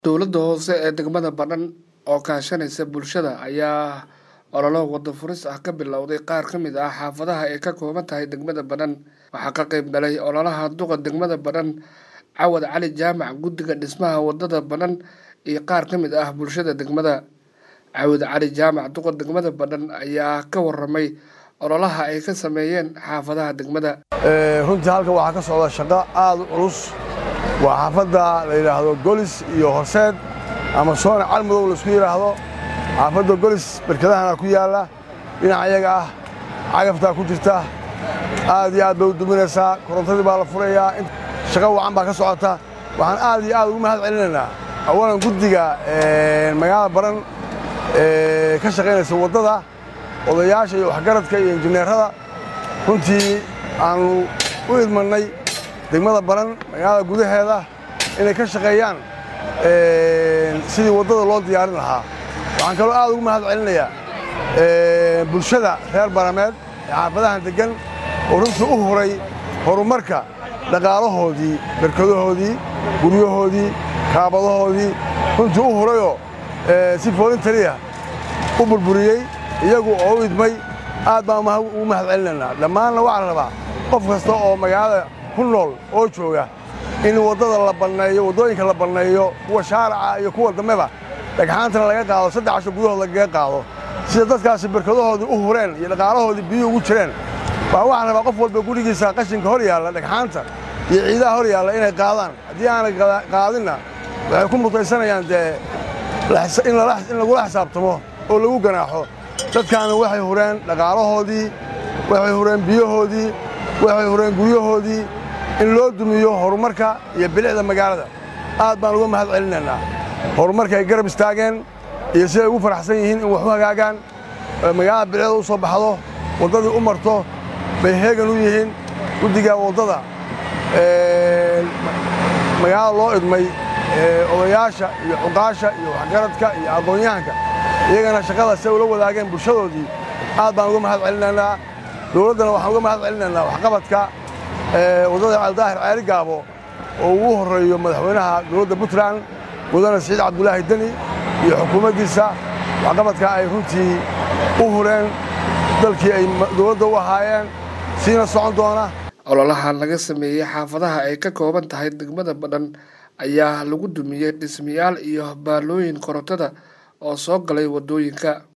dowladda hoose ee degmada badhan oo kaashanaysa bulshada ayaa ololo wada furis ah ka bilowday qaar ka mid ah xaafadaha ay ka kooban tahay degmada badhan waxaa ka qayb galay ololaha duqa degmada badhan cawad cali jaamac guddiga dhismaha wadada badhan iyo qaar ka mid ah bulshada degmada cawad cali jaamac duqa degmada badhan ayaa ka waramay ololaha ay ka sameeyeen xaafadaha degmada runtii halkan waxaa ka socda shaqo aada u culus waa xaafadda la yidhaahdo golis iyo horseed ama soona calmadow laisku yidhaahdo xaafadda golis berkadahana ku yaalla dhinaca iyaga ah cagaftaa ku jirta aad iyo aad bay u duminaysaa korontadii baa la furayaa shaqo wacan baa ka socota waxaan aad iyo aad ugu mahad celinaynaa awalan guddiga magaalada baran ee ka shaqaynaysa waddada odayaasha iyo waxgaradka iyo injineerada runtii aannu u idmannay degmada baran magaalada gudaheeda inay ka shaqeeyaan sidii waddada loo diyaarin lahaa waxaan kaloo aad ugu mahad celinayaa bulshada reer barameed ee xaafadahan deggan oo runtii u huray horumarka dhaqaalahoodii berkadahoodii guryahoodii kaabadahoodii runtii u hurayoo si foolintariya u burburiyey iyagu oo u idmay aad baan ugu mahad celinaynaa dhammaanna waxaa la rabaa qof kasta oo magaalada ku nool oo jooga in waddada la banneeyo waddooyinka la banneeyo kuwa shaaraca iyo kuwa dambeba dhagxaantana laga qaado saddex casho gudahood lagaga qaado sida dadkaasi berkadahoodii u hureen iyo dhaqaalahoodii biyuhu ugu jireen baa waxaan rabaa qof walba gurigiisa qashinka hor yaalla dhagxaanta iyo ciidaha hor yaalla inay qaadaan haddii aanay qaadinna waxay ku mutaysanayaan dee in lagula xisaabtamo oo lagu ganaaxo dadkaana waxay hureen dhaqaalahoodii waxay hureen biyahoodii waxay hureen guryahoodii in loo dumiyo horumarka iyo bilicda magaalada aad baan uga mahad celinaynaa horumarka ay garab istaageen iyo siday ugu faraxsan yihiin in wax u hagaagaan magaalada bilicda u soo baxdo waddadii u marto bay heegan u yihiin guddiga waddada magaalada loo idmay odayaasha iyo cuqaasha iyo waxgaradka iyo aqoon-yahanka iyagana shaqada siday ula wadaageen bulshadoodii aad baan uga mahad celinaynaa dowladdana waxaan uga mahad celinaynaa waxqabadka waddada caldaahir ceeri gaabo oo ugu horreeyo madaxweynaha dowladda puntland mudane siciid cabdulaahi deni iyo xukuumaddiisa waxqabadka ay runtii u hureen dalkii ay dowladda u ahaayeen siina socon doona ololaha laga sameeyey xaafadaha ay ka kooban tahay degmada badhan ayaa lagu dumiyey dhismayaal iyo baalooyin korontada oo soo galay waddooyinka